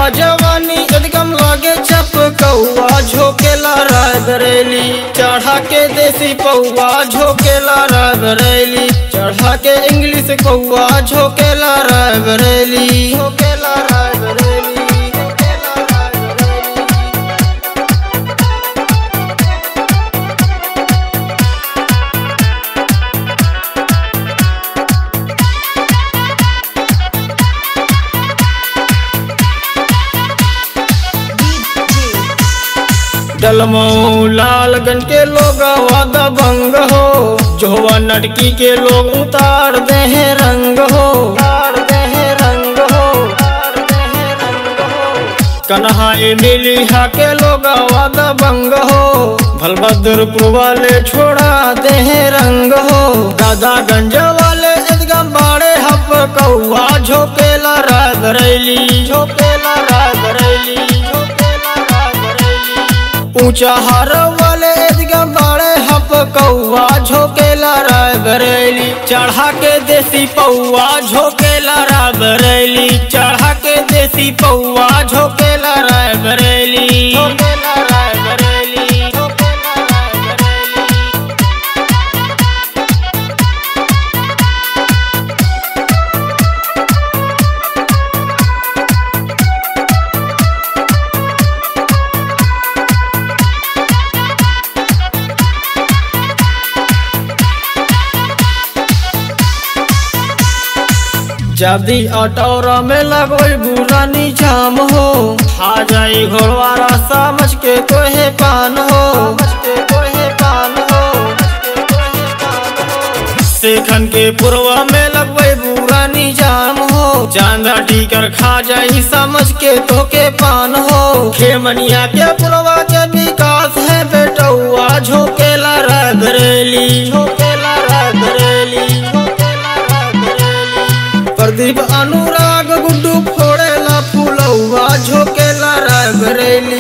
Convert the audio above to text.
जवानी एकदम लागे चप कौआ झोकेला रायबरेली चढ़ा के देसी पौआ झोकेला रायबरेली चढ़ा के इंग्लिश कौआ झोकेला रायबरेली झोकेला रायबरेली झोकेला रायबरेली डलमऊ लालगंज के लोग वादा भंग हो जोवा नटकी के लोग उतार दे हैं रंग हो उतार दे हैं रंग हो उतार दे हैं रंग हो कन्हा मिलिहा के लोग वादा भंग हो भलभद्रपुर वाले छोड़ा दे हैं रंग हो दादागंज वाले एकदम बाड़े हप कौआ झोपेला रायबरेली झोपेला रायबरेली झोपेला रायबरेली ऊंचा हार वाले एकदम बड़े हप कौआ झोकेला रायबरेली चढ़ा के देसी पौआ झोकेला रायबरेली चढ़ा के देसी पौआ झोकेला रायबरेली झोकेला रायबरेली झोकेला रायबरेली जदी अटौरा में लगोई बुरा निजाम हो आ जाई घोड़वारा समझ के तोहे पान हो सेखन के पुरवा में लगवई बुरा निजाम हो चांदा टीकर खा जाई समझ के तोके पान हो खेमनिया के पुरवा के विकास है बेटौआ झोकेला रायबरेली झोकेला रायबरेली झोकेला रायबरेली प्रदीप अनुराग गुड्डू फोड़ेला फूलौआ झोकेला रायबरेली